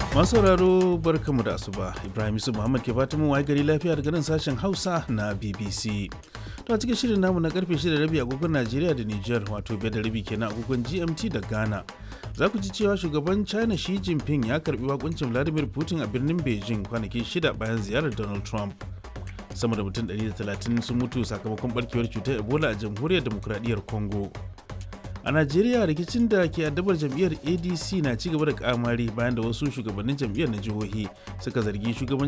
Masu sauraro barkamu da asuba Ibrahim Yusuf Muhammad ke fatan mu waye gari lafiya daga nan sashen Hausa na BBC. To a cikin shirin namu na karfe 6 rabi agogon Najeriya da Niger wato biyar da rabi kenan agogon GMT da Ghana. Za ku ji cewa shugaban China Xi Jinping ya karbi wakuncin Vladimir Putin a birnin Beijing kwanaki shida bayan ziyarar Donald Trump. Sama da mutum 130 sun mutu sakamakon barkewar cutar Ebola a jamhuriyar demokradiyyar Congo. a najeriya rikicin da ke addabar jam'iyyar adc na ci gaba da kamari bayan da wasu shugabannin jam'iyyar na jihohi suka zargi shugaban